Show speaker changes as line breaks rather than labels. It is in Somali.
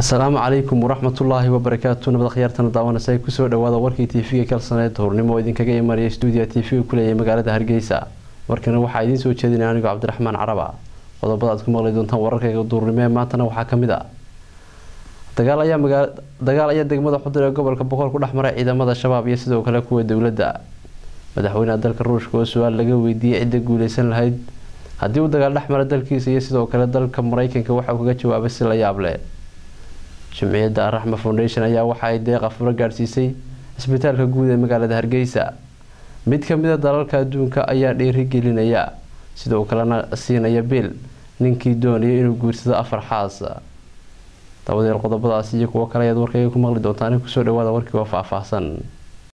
asalaamu calaykum waraxmatullaahi wabarakaatu nabad khiyaartana daawanaysa kusoo dhawaada warkii tv-ga kalsaneed hurnimo oo idinkaga imanaya stuudiya tv-ga kuleeyahay magaalada hargeysa warkana waxaa idiin soo jeedinaya anigoo cabdiraxmaan caraba qodobada aad ku maqli doontaan wararkayga duurnimo ee maantana waxaa kamid a dagaal ayaa degmada xudur ee gobolka boqol ku dhexmaray ciidamada shabaab iyo sidoo kale kuwa dowladda madaxweynaha dalka ruushka oo su-aal laga weydiiyey cidda guuleysan lahayd haddii uu dagaal dhexmara dalkiisa iyo sidoo kale dalka mareykanka waxauu kaga jawaabay si la yaab leh jumciyadda araxma foundation ayaa waxa ay deeqa furo gaadhsiisay cisbitaalka guud ee magaalada hargeysa mid kamid a dalalka adduunka ayaa dhiirigelinaya sidoo kalena siinaya biil ninkii doonaya inuu guursado afar xaas dabadeed qodobadaas iyo kuwo kale ayaad warkayga ku maqli doontaan kusoo dhawaada warkii oo faahfaahsan